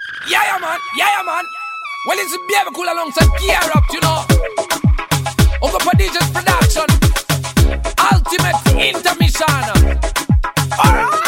Yeah, yeah, man. Yeah, yeah, man. Well, it's a baby cool alongside Gear Up, you know. Over for DJ's production. Ultimate intermission. Alright.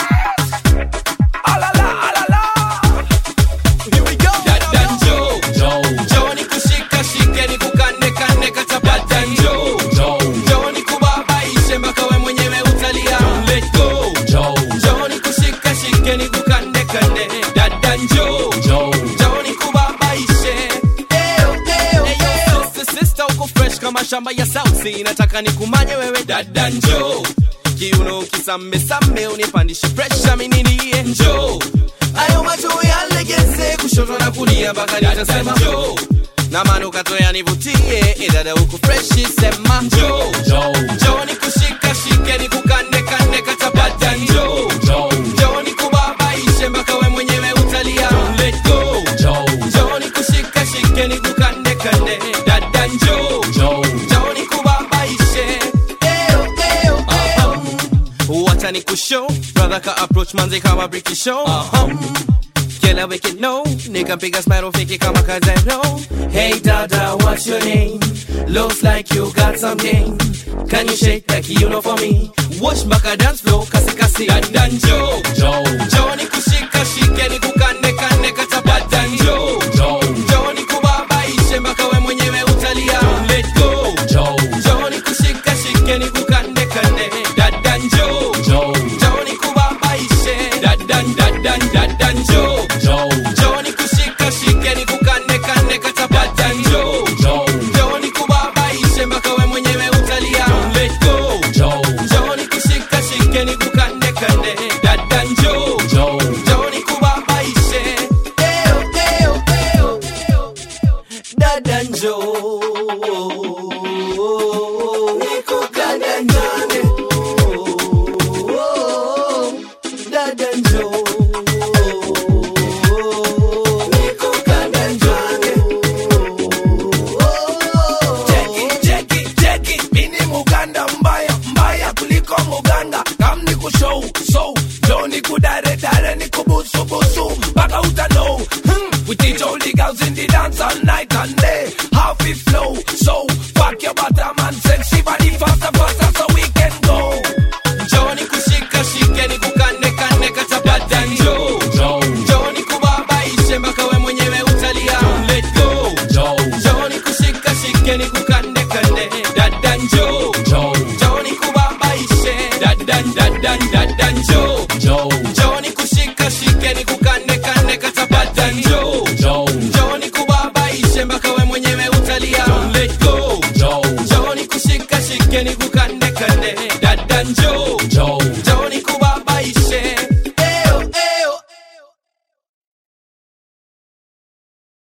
Alala, alala. Here we go. Dadan Joe, Joe, Joe ni kushika shike ni kukande kande kachapa Dadan Joe, Joe, Joe ni kubabaishe mpaka we mwenyewe utalia. Don't let go, Joe, Joe ni kushika shike ni kukande kande Dadan Joe, Joe, Joe ni kubabaishe. Eyo, eyo, eyo. Sister, sister uko fresh kama shamba ya South Sea. Nataka nikumanye wewe Dadan Joe. Kiuno kisame same unipandishe pressure mimi nilie njoo ayo macho yalegeze kushoto na kulia mpaka nitasema njoo na manukato yanivutie idada huku freshi sema njoo njoo ni kushika shike ni kukande kande katabata njoo njoo ni kubabaishe mpaka we mwenyewe utalia Don't let go njoo ni kushika shike ni kukande kande dada njoo njoo ni kubabaishe Eyo, eyo, eyo. wacha ni kushow brother ka approach manze kama briki show Killer wicked no Nigga big as metal fake it kama kazero Hey dada what's your name Looks like you got some game Can you shake like you know for me Watch mpaka dance flow kasi kasi Dada njo Njo ni kushika shike ni kukande kande katabata njo Njo ni kubabaishe mpaka we mwenyewe utalia Don't let go Njo ni kushika shike ni kukande kande Dada njo Njo ni kubabaishe Dadan dadan dadan njo Njo ni kushika shike ni kukande kande katabata njo Njo ni kubabaishe mpaka we mwenyewe utalia Don't let go Njo ni kushika shike ni kukande kande Dadan njo Njo ni kubabaishe Eyo eyo eyo Dada njo Nikukande ndani Dada njo Nikukande ndani Cheki, cheki, cheki. Mini Muganda mbaya, mbaya kuliko Muganda. Kam ni kushow, show. Jo ni kudare, dare ni kubusu, busu. Mpaka uta know. Hmm. We teach all the girls in the dance all night and day. How we flow, so. Fuck your bottom and sexy body faster, faster so we can go. Njoo ni kushika shike ni kukande kande katabata njoo Njoo ni kubabaishe mpaka we mwenyewe utalia Don't let go Njoo ni kushika shike ni kukande kande Dada njoo Njoo ni kubabaishe Dadan dadan dadan njoo Njoo ni kushika shike ni kukande kande katabata njoo Njoo ni kubabaishe mpaka we mwenyewe utalia Don't let go Njoo ni kushika shike ni kukande kande Dada njoo